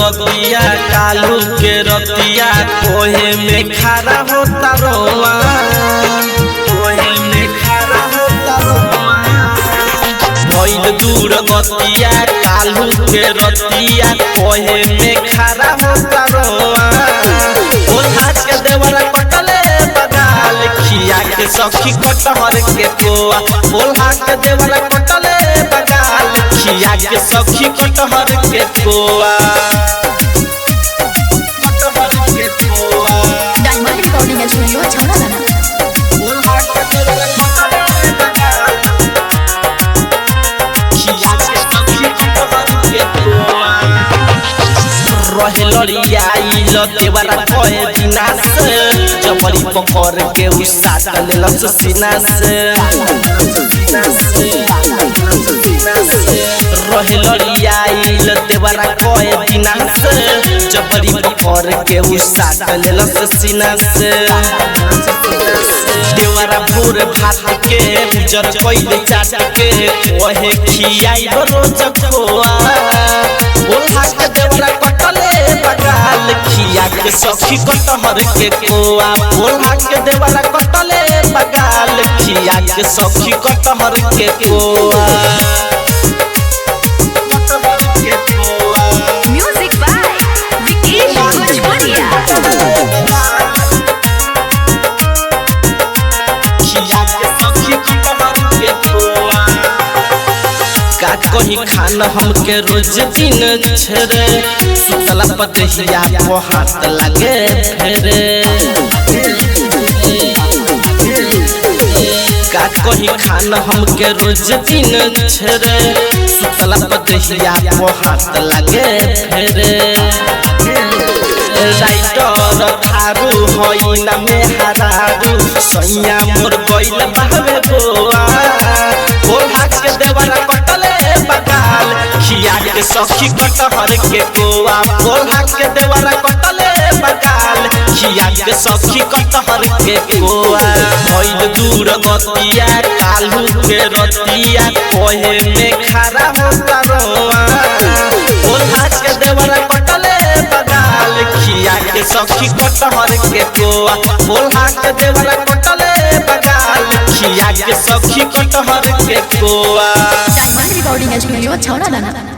गतिया कालू के रतिया कोहे में खड़ा होता रोआ कोहे में खड़ा होता रोआ भइल दूर गतिया कालू के रतिया कोहे में खड़ा होता रोआ ओझा के देवरा कटले बगाल खिया के सखी कटहर के कोआ ओल्हा के देवरा कटले बगाल खिया के सखी कटहर के कोआ कटहर के कोआ डायमंड रिकॉर्डिंग स्टूडियो छौड़ा दाना ओल्हा के देवरा कटले बगाल खिया के सखी कटहर के कोआ रहे लड़ियाइल देवरा कए दिना से जबरी पकड़ के उ साट लेलस सीना से रहे लड़ियाइल देवरा कए दिना से जबरी पकड़ के उ साट लेलस सीना से देवरा भोर भात के उजर कैले चाट के ओहे खियाई रोज खोआ बोलहा के देवरा कटले बगाल खिया के सखी कटहर के कोआ बोलहा के देवरा कटले बगाल खिया के सखी कटहर के कोआ कटहर के कोआ म्यूजिक बाय विकेश भोजपुरिया खिया के सखी कटहर के कोआ का कहीं खान हमके रोज दिन छेरे सुतला पतहिया को हाथ लगे फेरे का कहीं खान हमके रोज दिन छेरे सुतला पतहिया को हाथ लगे फेरे राइटर थारू होइना में हरारू सैया मोर गइल बावे गोआ ओल्हा के देवरा कटले बगाल खिया के सखी कटहर के कोआ ओल्हा के देवरा कटले बगाल खिया के सखी कटहर के कोआ भइल दूर गतिया कालू के रतिया कोहे में खड़ा होता रोआ ओल्हा के देवरा कटले बगाल खिया के सखी कटहर के कोआ ओल्हा के देवरा कटले बगाल खिया के सखी कटहर के कोआ डायमंड रिकॉर्डिंग स्टूडियो छौड़ा दाना